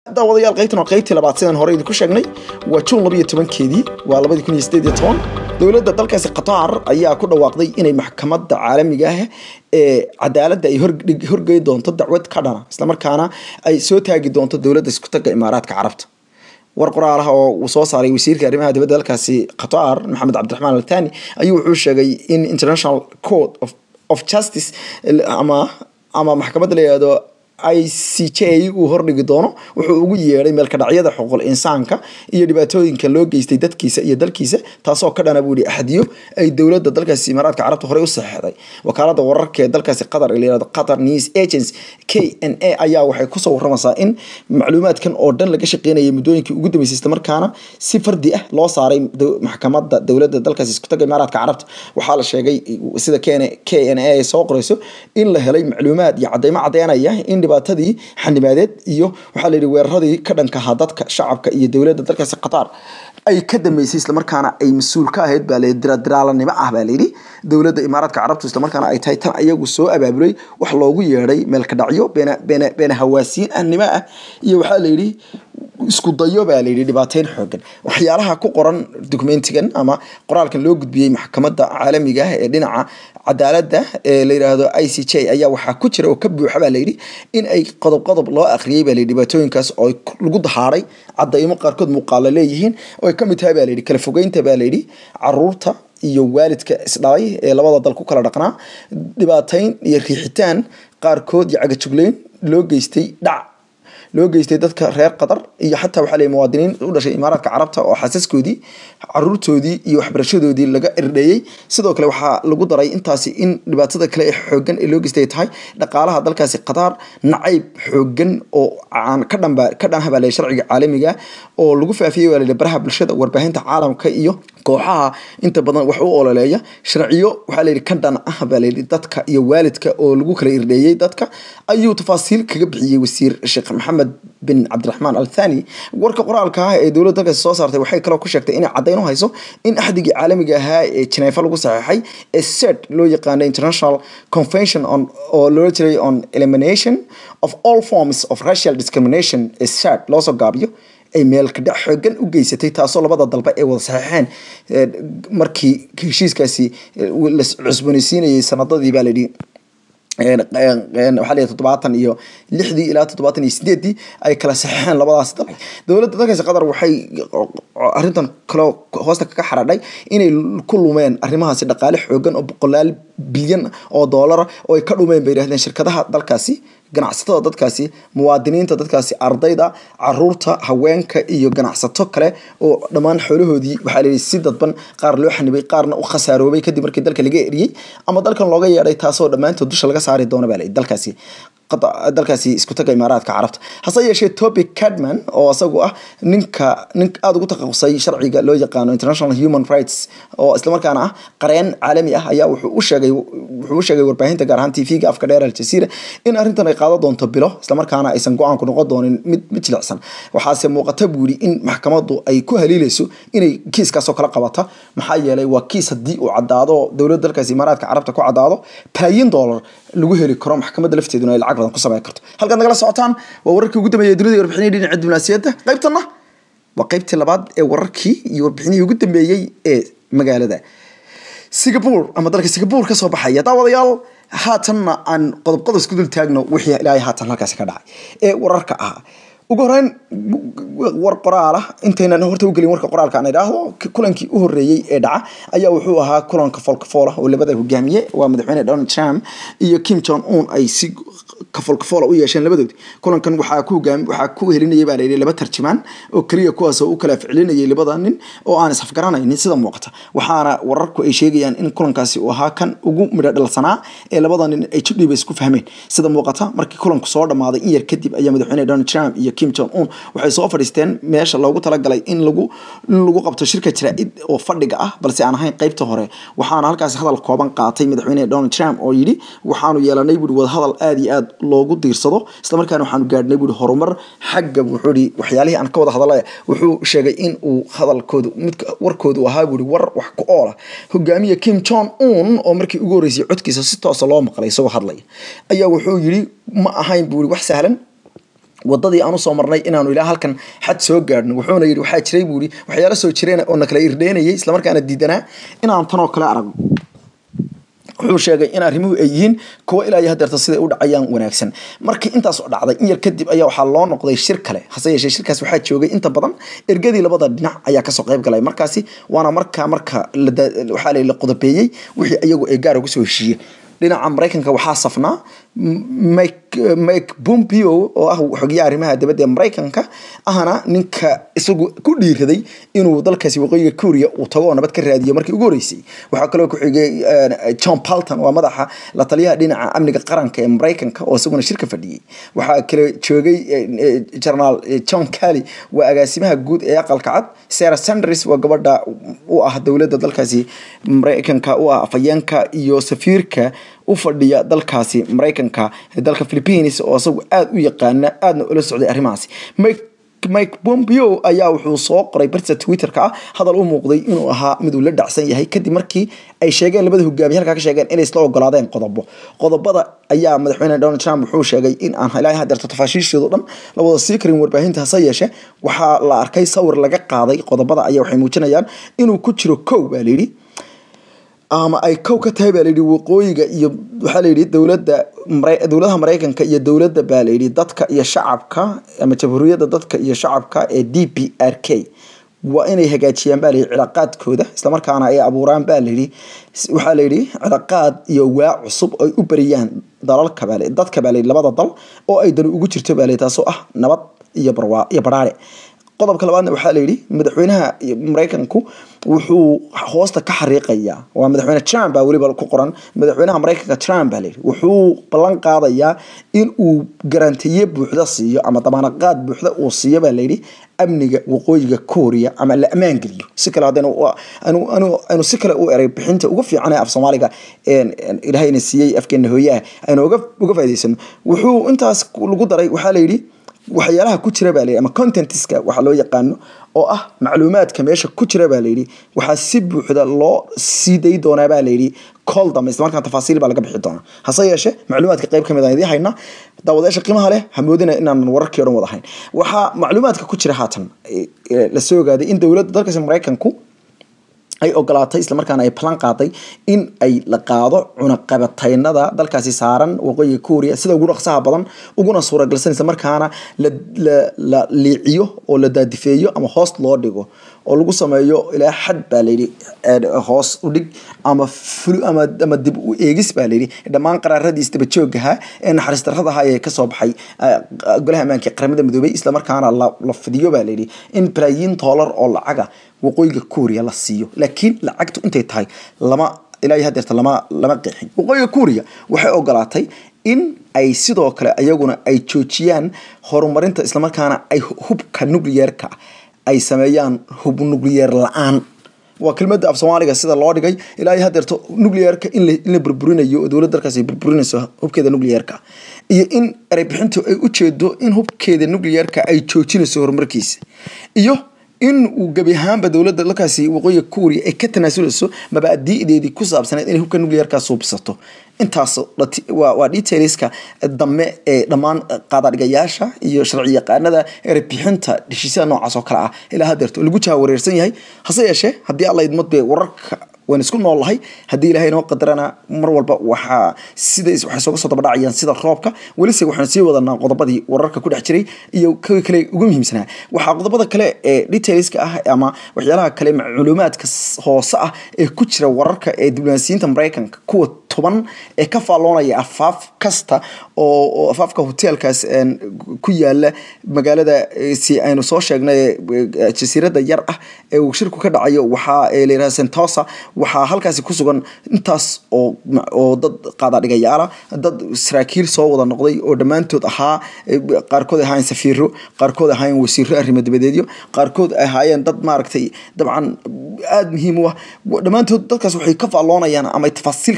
daawadayaal qaybtan waa qaybtii labaad sidaan hore idinku sheegnay waa juun labiyo tobankeedii waa labadii kun iyo sideed iyo toban dowladda dalkaasi qatar ayaa ku dhawaaqday inay maxkamadda caalamiga ah ee cadaaladda ay horgey doonto dacwad ka dhana islamarkaana ay soo taagi doonto dowladda iskutaga imaaraadka carabta war qoraalaha oo uu soo saaray wasiirka arrimaha dibadda dalkaasi qatar maxamed cabdiraxmaan althani ayuu wuxuu sheegay in international court of, of justice ama ama maxkamadda la yihahdo i c j uu hordhigi doono wuxuu ugu yeedhay meelkadhacyada xuquuqul insaanka iyo dhibaatooyinka loo geystay dadkiisa iyo dalkiisa taasoo ka dhana buu yihi axdiyo ay dowladda dalkaasi imaaraadka carabta horey u saxeexday wakaalada wararka ee dalkaasi qatar ee layihahdo qatar news agency k n a ayaa waxay kusoo waramaysaa in macluumaadkan oo dhan laga shaqeynayay muddooyinkii ugu dambeysay islamarkaana si fardi ah loo saaray maxkamadda dowladda dalkaasi iskutaga imaaraadka carabta waxaa la sheegay sida k n a ay soo qoreyso in la helay macluumaad iyo cadeymo cadeynaya in dhibaatadii xanimaadeed iyo waxaa layidhi weeraradii ka dhankahaa dadka shacabka iyo dowladda dalkaasi qatar ay ka dambeysay islamarkaana ay mas-uul ka ahayd baa layidhi diradiraalanimo ah baa layidhi dowladda imaaraadka carabtu islamarkaana ay tahay tan ayagu soo abaabulay wax loogu yeedhay meelkadhacyo beena beena beena hawaasiin ahnimo ah iyo waxaa layidhi isku dayo baa layidhi dhibaateyn xoogan waxyaalaha ku qoran documentigan ama qoraalkan loo gudbiyey maxkamadda caalamiga ah ee dhinaca cadaaladda ee la yidhaahdo i c j ayaa waxaa ku jira oo ka buuxa baa layidhi in ay qodob qodob loo akhriyey baa layidhi dhibaatooyinkaas oo lagu dahaaray cadaymo qaarkood muuqaalo leeyihiin oo ay ka mid tahay baa layidhi kala fogeynta baa layidhi caruurta iyo waalidka isdhalay ee labada dal ku kala dhaqnaa dhibaateyn iyo riixitaan qaarkood iyo cagajugleyn loo geystay dhac loo geystay dadka reer qatar iyo xataa waxaa lay muwaadiniin u dhashay imaaraadka carabta oo xasaskoodii caruurtoodii iyo waxbarashadoodii laga irdheeyey sidoo kale waxaa lagu daray intaasi in dhibaatada kale ee xoogan ee loo geystay tahay dhaqaalaha dalkaasi qatar nacayb xoogan oo aan ka dhanba ka dhanha baa lay sharciga caalamiga oo lagu faafiyey waa layidhi baraha bulshada warbaahinta caalamka iyo kooxaha inta badan wax u ololeeya sharciyo waxaa layidhi ka dhan ah baa layidhi dadka iyo waalidka oo lagu kala irdheeyey dadka ayuu tafaasiil kaga bixiyey wasiir sheekh maxamed bin cabdiraxmaan althani warka qoraalka ah ee dowladda dalkaasi soo saartay waxay kaloo ku sheegtay inay caddayn u hayso in axdigii caalamiga ahaa ee jineefa lagu saxeexay ee sed loo yaqaano international convention on oo loola jiray on elimination of all forms of racial discrimination ee sad loosoo gaabiyo ay meelkadhac xoogan u geysatay taasoo labada dalba ay wada saxeexeen markii heshiiskaasi la cusboonaysiinayay sanadadii baa layidhi waxaa la toddobaatan iyo lixdii ilaa toddobaatan iyo sideeddii ay kala saxeexeen labadaas dal dowladda dalkaasi qatar waxay arrintan kaloo hoosta kaga xaradhay inay ku lumeen arrimahaasi dhaqaale xoogan oo boqolaal bilyan oo doolara oo ay ka dhumeen bay yidhahdeen shirkadaha dalkaasi ganacsatada dadkaasi muwaadiniinta dadkaasi ardayda caruurta haweenka iyo ganacsato kale oo dhammaan xoolahoodii waxaa layidhi si dadban qaar loo xanibay qaarna u khasaaroobay kadib markii dalka laga eriyey ama dalkan looga yeedhay taasoo dhammaantood dusha laga saari doono baa layidhi dalkaasi dalkaasi isku taga imaaraadka carabta hase yeeshee topic cadman oo isagu ah ninka nin aada ugu takhasusay sharciga loo yaqaano international human rights oo islamarkaana ah qareen caalami ah ayaa wuxuu u sheegay wuxuu u sheegay warbaahinta gaar ahaan tv-ga afka dheer aljazeera in arrintan ay qaadan doonto bilo islamarkaana aysan go-aanku noqon doonin mid mid jilicsan waxaase muuqata buu yidhi in maxkamaddu ay ku haliilayso inay kiiskaasoo kala qabata maxaa yeelay waa kiis haddii uu caddaado dowladda dalkaasi imaaraadka carabta ku caddaado balaayin dollar lagu heli karo maxkamadda lafteeduna ay lacag badan ku samayn karto halkaad nagala socotaan waa wararkii ugu dambeeyay dunida warbixinaya dhinaca diblomaasiyadda qaybtanna waa qaybtii labaad ee wararkii iyo warbixinihii ugu dambeeyey ee magaalada singapore ama dalka singapore ka soo baxaya daawadayaal haatanna aan qodob qodob isku dul taagno wixii ilaahay haatan halkaasi ka dhacay ee wararka ahaa ugu horeyn war qoraala intaynan horta u gelin warka qoraalka aan idhaahdo kulankii u horeeyey ee dhaca ayaa wuxuu ahaa kulanka foolkafoola oo labada hogaamiye waa madaxweyne donald trump iyo kim jong un ay si kafoolkafoola u yeesheen labadoodi kulankan waxaa ku hogaami waxaa ku helinayay baa layidhi laba tarjumaan oo keliya kuwaas oo u kala ficlinayay labada nin oo aan isafgaranaynin sida muuqata waxaana wararku ay sheegayaan in kulankaasi uu ahaa kan ugu midho dhalsanaa ee labada nin ay jidhiiba isku fahmeen sida muuqata markii kulanku soo dhammaaday in yar kadib ayaa madaxweyne donald trump iyo kim jong un waxay soo fadhiisteen meesha loogu talagalay in lagu in lagu qabto shirka jaraa'id oo fadhiga ah balse aan ahayn qaybta hore waxaana halkaas hadal kooban qaatay madaxweyne donald trump oo yidhi waxaanu yeelanay buuri wadahadal aada iyo aad loogu diirsado islamarkaana waxaanu gaadhnay buuri horumar xagga wuxuu ihi waxyaalihii aan ka wada hadalaya wuxuu sheegay in uu hadalkoodu midka warkoodu ahaa buuri war wax ku oola hogaamiye kim jong un oo markii ugu horreysay codkiisa si toosa loo maqlay isagoo hadlaya ayaa wuxuu yidhi ma ahayn buuri wax sahlan wadadii aan usoo marnay inaanu ilaa halkan xad soo gaadhno wuxuuna yidhi waxaa jiray buu yidhi waxyaalo soo jireen oo na kala irdheynayay islamarkaana diidanaa inaan tanoo kale aragno wuxuu sheegay in arrimuhu ay yihiin kuwa ilaa iyo hadeerta siday u dhacayaan wanaagsan markii intaas oo dhacday in yar kadib ayaa waxaa loo noqday shir kale hase yeeshee shirkaas waxaa joogay inta badan ergadii labada dhinac ayaa kasoo qayb galay markaasi waana markaa marka waxaa la qodobeeyey wixii iyagu ay gaara kusoo heshiiyey dhinaca maraykanka waxaa safnaa mike pompeo oo ah xogiyaha arrimaha dibadda ee maraykanka ahna ninka isagu ku dhiiraday inuu dalkaasi waqooyiga kuuriya uu tago oo nabad ka raadiyo markii ugu horeysay waxaa kaloo ku xigay john palton waa madaxa la taliyaha dhinaca amniga qaranka ee maraykanka oo isaguna shirka fadhiyey waxaa kale joogay generaal john kelly waa agaasimaha guud ee aqalka cad sarah sanders waa gabadha u ah dowladda dalkaasi maraykanka u ah afayeenka iyo safiirka u fadhiya dalkaasi maraykanka dalka philippines oo isagu aada u yaqaana aadna ula socday arrimahaasi mike pompeo ayaa wuxuu soo qoray barta twitterka ah hadal u muuqday inuu ahaa miduu la dhacsan yahay kadib markii ay sheegeen labada hogaamiye halkaa ka sheegeen inay isla ogolaadeen qodobo qodobada ayaa madaxweyne donald trump wuxuu sheegay in aan ilaa hadeerto tafaashiisheedu dhan la wada sii karin warbaahinta hase yeeshe waxaa la arkay sawir laga qaaday qodobada ayaa waxay muujinayaan inuu ku jiro kow baa layidhi ama ay kow ka tahay baa layidhi waqooyiga iyo waxaa layidhi dowladda dowladaha maraykanka iyo dowladda baa layidhi dadka iyo shacabka ama jamhuuriyadda dadka iyo shacabka ee d p r k waa inay hagaajiyaan baa layidhi cilaaqaadkooda islamarkaana ay abuuraan baa layidhi waxaa layidhi cilaaqaad iyo waa cusub ay u bariyaan dalalka baa dadka baa layidhi labada dal oo ay dani ugu jirto baa layidhi taasoo ah nabad iyo barwaa iyo baraare qodobka labaadna waxaa layidhi madaxweynaha maraykanku wuxuu hoosta ka xariiqayaa waa madaxweyne trump baa weliba ku qoran madaxweynaha maraykanka trump baa layidhi wuxuu ballan qaadayaa in uu garantiye buuxda siiyo ama damaanaqaad buuxda uu siiyo baa layidhi amniga waqooyiga korea ama la ammaan geliyo si kale haddaynu aynu si kale u eray bixinta ugu fiican ee af soomaaliga ilaahayna siiyey afkeena hooyaha aynu uga faa'idaysano wuxuu intaas lagu daray waxaa layidhi waxyaalaha ku jira baa layidhi ama contentiska waxa loo yaqaano oo ah macluumaadka meesha ku jira baa layidhi waxaa si buuxda loo sii day doonaa baa layidhi kool dambe isla markaan tafaasiil baa laga bixi doonaa hase yeeshee macluumaadka qayb ka mid aan idiin haynaa daawadayaasha qiimaha leh ha moodina inaanan wararkii o dhan wada hayn waxaa macluumaadka ku jira haatan la soo ogaaday in dowladda dalkaasi maraykanku ay ogolaatay islamarkaana ay balan qaaday in ay la qaado cunaqabataynada dalkaasi saaran waqooyiga kuuriya sida ugu dhaqsaha badan uguna suuragalsan islamarkaana la liiciyo oo la daadifeeyo ama hoos loo dhigo oo lagu sameeyo ilaa xad baa layidhi hoos u dhig ama ama dib u eegis baa layidhi dhammaan qaraaradii isdabajoogaha ee naxariis darradaha ee kasoo baxay golaha ammaanka qaramada midoobay islamarkaana la fidiyo baa layidhi in balaayiin doolar oo lacaga waqooyiga kuuriya la siiyo laakiin lacagtu intay tahay lama ilaa hadeerta lama lama qeexin waqooyiga kuuriya waxay ogolaatay in ay sidoo kale ayaguna ay joojiyaan horumarinta islamarkaana ay hubka nucleyeerka ay sameeyaan hub nucleyeer la-aan waa kelmada af soomaaliga sida loo dhigay ilaa iyo hadeerto nucleyeerka in la burburinayo oo dowlad dalkaas ay burburinayso hubkeeda nucleyeerka iyo in ereybixintu ay ujeedo in hubkeeda nucleyeerka ay joojinayso horumarkiisa iyo in uu gebi ahaanba dowladda dalkaasi waqooyiga kuuriya ay ka tanaasulayso mabaadi'deedii ku saabsaneed inay hubka nucleyeerka suubsato intaas waa detailska dambe ee dhammaan qaadadhigayaasha iyo sharci yaqaanada erebixinta heshiisyada noocaas oo kale ah ilaa hadeerto lagu jaha wareersan yahay hase yeeshee haddii alla idmad be wararka waan isku noolnahay haddii ilahay inoo qadarana mar walba waxaa sida waxay sooga soo dabadhacayaan sida roobka welise waxaan sii wadanaa qodobadii wararka ku dhex jiray iyo kuwii kale ugu muhiimsanaa waxaa qodobada kale ee detailska ah ama waxyaalaha kale macluumaadka hoose ah ee ku jira wararka ee diblomaasiyiinta maraykanka kuwa toban ee ka faalloonaya afaaf kasta oo afaafka hoteelkaas ku yaala magaalada si aynu soo sheegnay jasiirada yar ah ee uu shirku ka dhacayo waxaa layidhaha sentosa waxaa halkaasi ku sugan intaas oo oo dad qaadadhigayaala dad saraakiil soo wada noqday oo dhammaantood ahaa qaarkood ahaayeen safiiro qaarkood ahaayeen wasiiro arrimo dibadeedyo qaarkood ahaayeen dad maaragtay dabcan aada muhiim u ah dhammaantood dadkaas waxay ka faalloonayaan ama tafaasiil ka bixinayaan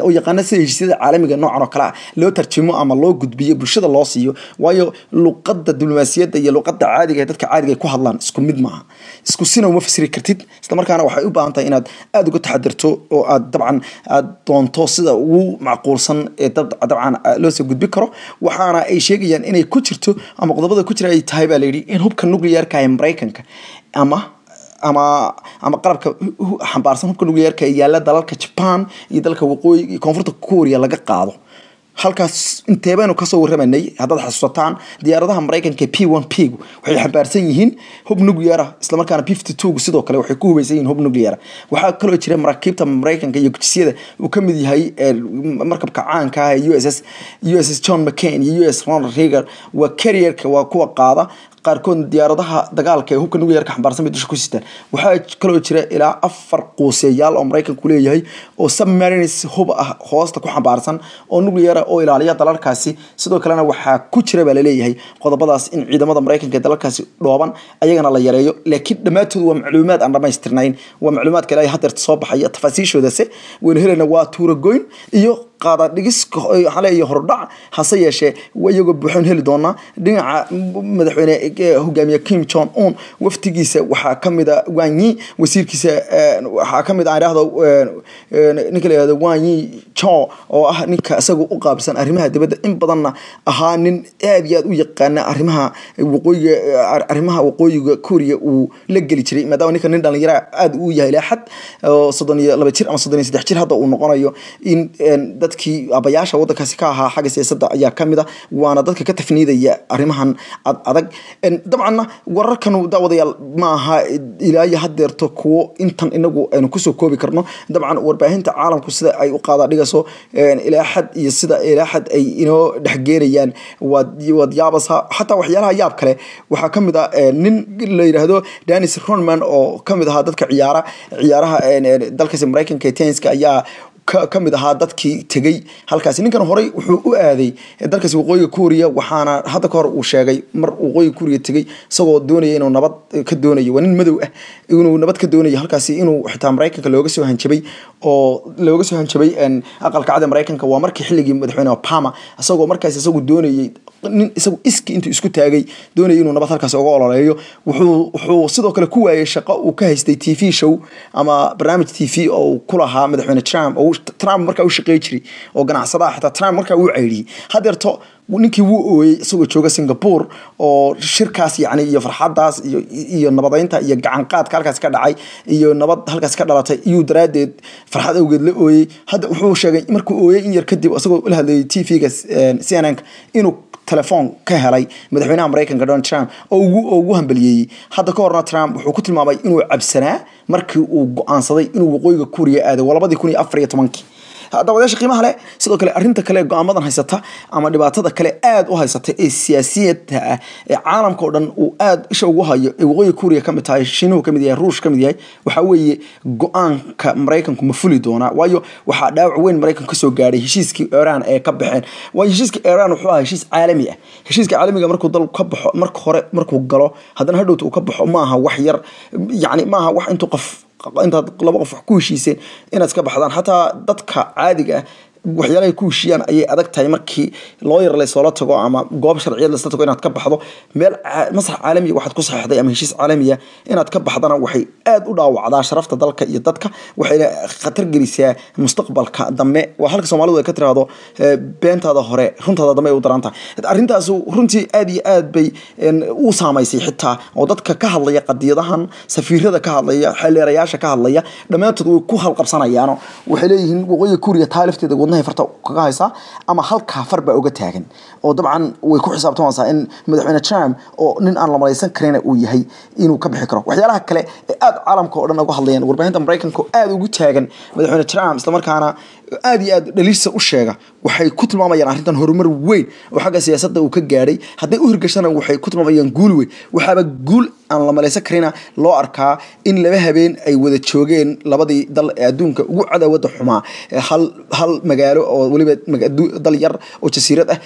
oo yaqaana sida heshiisyada caalamiga noocan oo kale ah loo tarjimo ama loo gudbiyo bulshada loo siiyo waayo luqadda diblomaasiyadda iyo luqadda caadiga ee dadka caadiga ay ku hadlaan isku mid maaha isku sina uma fasiri kartid isla markaana waxay u baahan tahay inaad aada uga taxadirto oo aad dabcan aad doonto sida ugu macquulsan ee dabcan loo soo gudbi karo waxaana ay sheegayaan inay ku jirto ama qodobada ku jira ay tahay baa layidhi in hubka nuclearka ee maraykanka ama ama ama qalabka xambaarsan hubka nuclearka ee yaalla dalalka jaban iyo dalka waqooyi iyo koonfurta korea laga qaado halkaas inteebaynu kasoo warramanay haddaad xasuusataan diyaaradaha maraykanka p one p gu waxay xambaarsan yihiin hub nucleara islamarkaana p fifty two gu sidoo kale waxay ku hubaysan yihiin hub nucleara waxaa kaloo jira maraakiibta maraykanka iyo gujisyada uu ka mid yahay markabka caanka ah ee u s s u s s john mccain iyo u s ronald reagan waa carrierka waa kuwa qaada qaarkood diyaaradaha dagaalka ee hubka nuclearka xambaarsan bay dusha ku sitaan waxaa kaloo jira ilaa afar quuseyaal oo maraykanku leeyahay oo submarines hub ah hoosta ku xambaarsan oo nucleara oo ilaaliya dalalkaasi sidoo kalena waxaa ku jira baa laleeyahay qodobadaas in ciidamada maraykanka ee dalalkaasi dhooban ayagana la yareeyo laakiin dhammaantood waa macluumaad aan dhamaystirnayn waa macluumaadka ilaa hadeerta soo baxaya tafaasiishoodase waynu helayna waa tuuragoyn iyo qaada dhigis waxaa leeyahay hordhac hase yeeshee iyagoo buuxoon heli doonaa dhinaca madaxweyne hogaamiye kim jong un waftigiisa waxaa kamid a wanyi wasiirkiisa waxaa kamid a idhaahdo ninka la yihahdo wanyi cho oo ah ninka isaga u qaabsan arrimaha dibadda in badanna ahaa nin aad iyo aad u yaqaana arrimaha waqooyiga arrimaha waqooyiga korea uu la geli jiray maadaama ninka nin dhalinyara aad uu yahay laaxad oo soddon iyo laba jir ama soddon iyo saddex jir hadda uu noqonayo in dadkii abayaasha waddankaasi ka ahaa xagga siyaasadda ayaa kamid a waana dadka ka tafniidaya arrimahan adag dabcanna wararkan daawadayaal ma aha ilaa iyo hadeerto kuwo intan inagu aynu kusoo koobi karno dabcan warbaahinta caalamku sida ay u qaada dhigayso ilaa xad iyo sida ilaa xad ay inoo dhexgeenayaan waad yaabasa xataa waxyaalaha yaab kale waxaa kamid a nin la yidhaahdo danis ronman oo kamid ahaa dadka ciyaara ciyaaraha dalkaasi maraykanka tenska ayaa ka mid ahaa dadkii tegey halkaasi ninkan horey wuxuu u aaday dalkaasi waqooyiga kuuriya waxaana hadda ka hor uu sheegay mar waqooyiga kuuriya tegey isagoo doonaya inuu nabad ka doonayo waa nin madow ah inuu nabad ka doonayo halkaasi inuu xitaa maraykanka looga soo hanjabay oo looga soo hanjabay aqalka cad maraykanka waa markii xilligii madaxweyne obama isagoo markaasi isagu doonayay nin isagu iski intuu isku taagay doonayay inuu nabad halkaasi uga ololeeyo wuxuu wuxuu sidoo kale ku waayay shaqo uu ka haystay t v show ama barnaamij t v oo uu ku lahaa madaxweyne trump oo trump markaa u shaqey jiray oo ganacsadaha xitaa trump markaa uu ceyriyey hadeerto ninkii wuu ooyey isagoo jooga singapore oo shirkaas yani iyo farxadaas iyo iyo nabadeynta iyo gacanqaadka halkaas ka dhacay iyo nabad halkaas ka dhalatay iyuu daraadeed farxad awgeed la ooyey hadda wuxuu sheegay markuu ooyey in yar kadib isagoo la hadlayay t v-ga c n n inuu telefoon ka helay madaxweynaha maraykanka donald trump oo ugu hambaliyeeyey hadda ka horna trump wuxuu ku tilmaamay inuu cabsanaa markii uu go-aansaday inuu waqooyiga kuuriya aaday waa labadii kun iyo afar iyo tobankii daawadayaasha qiimaha leh sidoo kale arrinta kale go-aamadan haysata ama dhibaatada kale aada u haysata ee siyaasiyadda ah ee caalamka oo dhan uu aada isha ugu hayo ee waqooyiga kuuriya ka mid tahay shiinuhu ka mid yahay ruush ka mid yahay waxaa weeye go-aanka maraykanku ma fuli doonaa waayo waxaa dhaawac weyn maraykanku kasoo gaadhay heshiiskii iran ee ka baxeen waayo heshiiska iran wuxuu ahaa heshiis caalami ah heshiiska caalamiga markuu dal ka baxo marka hore markuu galo haddana hadhowta uu ka baxo maaha wax yar yacni maaha wax intuu qof intaad laba qof wax ku heshiiseen inaad iska baxdaan xataa dadka caadiga ah waxyaalahay ku heshiiyaan ayay adag tahay markii looyar laysoola tago ama goob sharciyad laysla tago inaad ka baxdo meel masrax caalamiya waxaad ku saxeixday ama heshiis caalamiya inaad ka baxdana waxay aada u dhaawacdaa sharafta dalka iyo dadka waxayna khatar gelisaa mustaqbalka dambe waa halka soomaalidu ay ka tiraahdo beentaada hore runtaada dambe ay u daran tahay arrintaas runtii aada iyo aad bay u saamaysay xitaa oo dadka ka hadlaya qadiyadahan safiirada ka hadlaya xeeleerayaasha ka hadlaya dhammaantood way ku halqabsanayaano waxay leeyihiin waqooyiga kuuriya taa lafteeda wadnahay farta kaga haysaa ama halkaa far baa uga taagan oo dabcan way ku xisaabtamaysaa in madaxweyne trump oo nin aan la malaysan karina uu yahay inuu ka bixi karo waxyaalaha kale ee aada caalamka oo dhan uga hadlayaan warbaahinta maraykanka oo aada ugu taagan madaxweyne trump islamarkaana aada iyo aad dhaliisa u sheega waxay ku tilmaamayaan arrintan horumar weyn oo xagga siyaasadda uu ka gaadhay hadday u hirgashana waxay ku tilmaamayaan guul weyn waxaaba guul aan la malaysan karina loo arkaa in laba habeen ay wada joogeen labadii dal ee adduunka ugu cadaawadda xumaa hal hal magaalo oo weliba dal yar oo jasiirad ah islamarkaana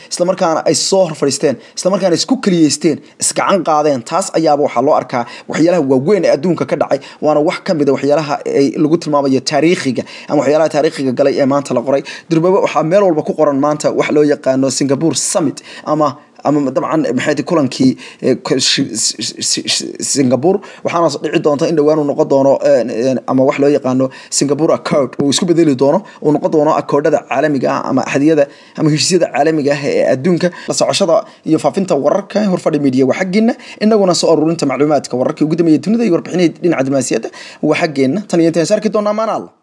islamarkaana ay soo hor fadhiisteen islamarkaana isku keliyeysteen isgacan qaadeen taas ayaaba waxaa loo arkaa waxyaalaha waaweyn ee adduunka ka dhacay waana wax ka mid a waxyaalaha ay lagu tilmaamayo taariikhiga ama waxyaalaha taariikhiga galay ee maanta la qoray durbaba waxaa meel walba ku qoran maanta wax loo yaqaano singapore summit ama ama dabcan maxay kulankii singapore waxaana dhici doonta in dhowaan uu noqon doono ama wax loo yaqaano singapore accord uu isku bedeli doono uu noqon doono akoodhada caalamiga ah ama axdiyada ama heshiisyada caalamiga ah ee adduunka la socoshada iyo faafinta wararka horfadhi media waa xaggeena inaguna soo aruurinta macluumaadka wararkii ugu dambeeyay dunida iyo warbixinihii dhinaca diblomaasiyadda waa xaggeena tan iyo intaan saarki doonaa maanaal